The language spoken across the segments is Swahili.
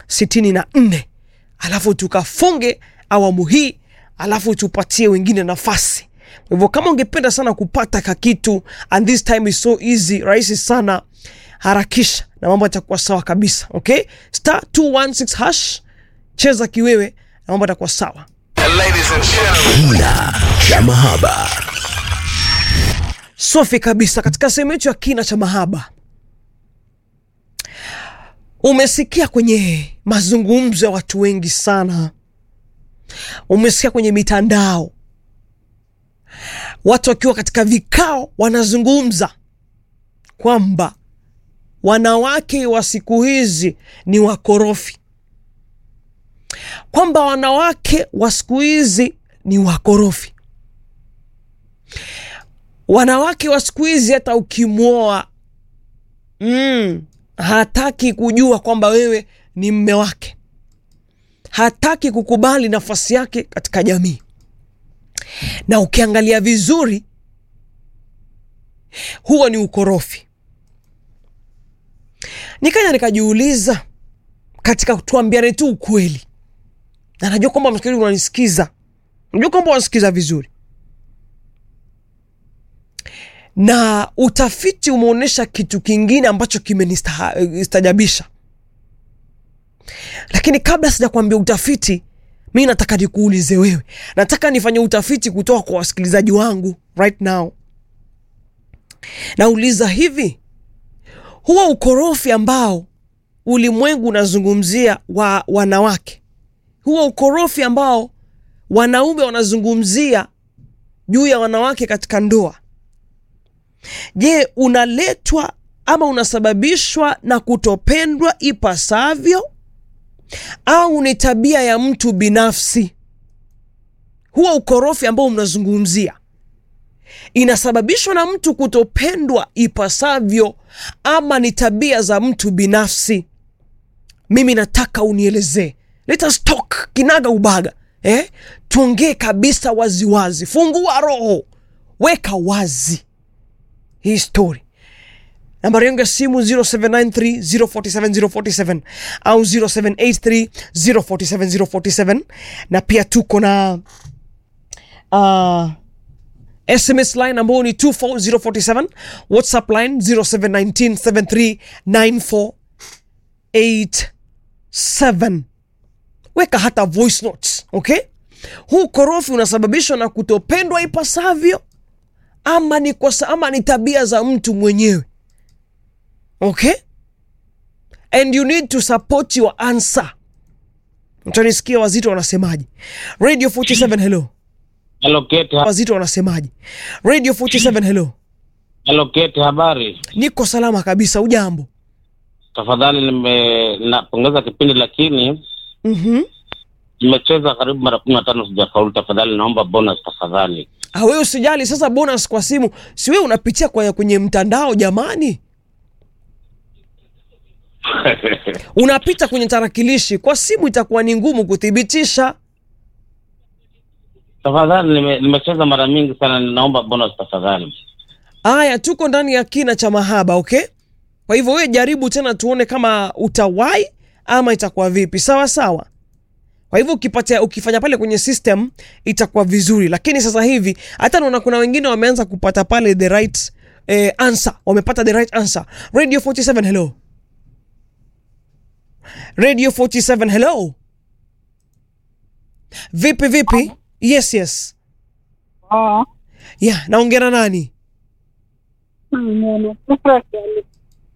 sitini na nne alafu tukafunge awamu hii alafu tupatie wengine nafasi kwa hivyo kama ungependa sana kupata kakitu and this time is so easy rahisi sana harakisha na mambo yatakuwa sawa kabisa okay star 216 hash cheza kiwewe na mambo yatakuwa sawa Kina cha mahaba. safi kabisa katika sehemu yetu ya kina cha mahaba umesikia kwenye mazungumzo ya watu wengi sana umesikia kwenye mitandao watu wakiwa katika vikao wanazungumza kwamba wanawake wa siku hizi ni wakorofi kwamba wanawake wa siku hizi ni wakorofi wanawake wa siku hizi hata ukimwoa mm, hataki kujua kwamba wewe ni mme wake hataki kukubali nafasi yake katika jamii na ukiangalia vizuri huo ni ukorofi nikaja nikajiuliza katika tuambiane tu ukweli na najua kwamba msikilizaji unanisikiza najua kwamba unasikiza vizuri na utafiti umeonyesha kitu kingine ambacho kimenistajabisha lakini kabla sijakwambia utafiti mi nataka nikuulize wewe nataka nifanye utafiti kutoka kwa wasikilizaji wangu right now nauliza hivi huwa ukorofi ambao ulimwengu unazungumzia wa wanawake huwa ukorofi ambao wanaume wanazungumzia juu ya wanawake katika ndoa je unaletwa ama unasababishwa na kutopendwa ipasavyo au ni tabia ya mtu binafsi huwa ukorofi ambao mnazungumzia inasababishwa na mtu kutopendwa ipasavyo ama ni tabia za mtu binafsi mimi nataka unielezee let us talk kinaga ubaga eh? tuongee kabisa waziwazi wazi. fungua roho weka wazi hii story nambari yangu ya simu 0793047047 au 0783047047 na pia tuko na uh, sms line ambayo ni 24047 whatsapp line 0719739487 weka hata voice notes okay huu korofi unasababishwa na kutopendwa ipasavyo ama ni kosa ama ni tabia za mtu mwenyewe okay and you need to support your answer mtanisikia wazito wanasemaje radio 47 hello Hello Kate, ha- wazito wanasemaje radio 47 hello hello Kate, habari? niko salama kabisa ujambo Tafadhali nime napongeza kipindi lakini mm-hmm. nimecheza karibu mara kumi na tano sijafaulu. Tafadhali naomba bonus tafadhali. wewe usijali sasa bonus kwa simu si wewe unapitia kwa kwenye mtandao jamani unapita kwenye tarakilishi kwa simu itakuwa ni ngumu kuthibitisha Tafadhali nime, nimecheza mara mingi sana, ninaomba bonus tafadhali. Aya, tuko ndani ya kina cha mahaba, okay? Kwa hivyo wewe jaribu tena tuone kama utawai ama itakuwa vipi. Sawa sawa. Kwa hivyo ukipata ukifanya pale kwenye system itakuwa vizuri, lakini sasa hivi hata naona kuna wengine wameanza kupata pale the right eh, answer, wamepata the right answer. Radio 47 hello. Radio 47 hello. Vipi vipi? Yes yes. Ah, Yeah, naongea na nani? mm, Sufrasi ali-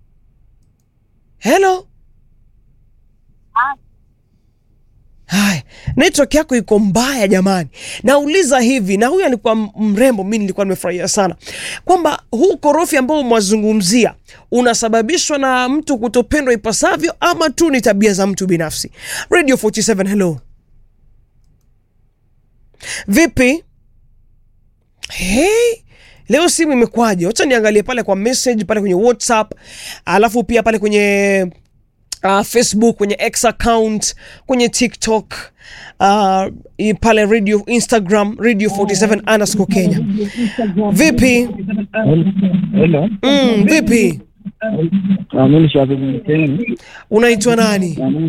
Hello. Ah. Haya, network yako iko mbaya jamani. Nauliza hivi, na huyu alikuwa m- mrembo, mi nilikuwa nimefurahia sana kwamba huu korofi ambao mwazungumzia unasababishwa na mtu kutopendwa ipasavyo ama tu ni tabia za mtu binafsi. Radio 47 hello. Vipi? Hey, leo simu imekwaje? Wacha niangalie pale kwa message pale kwenye WhatsApp, alafu pia pale kwenye uh, Facebook, kwenye X account, kwenye TikTok, uh, i- pale radio Instagram radio 47 underscore Kenya. Vipi? Hello. Mm, vipi? Ah, mimi ni Shabib Mtemi. Unaitwa nani?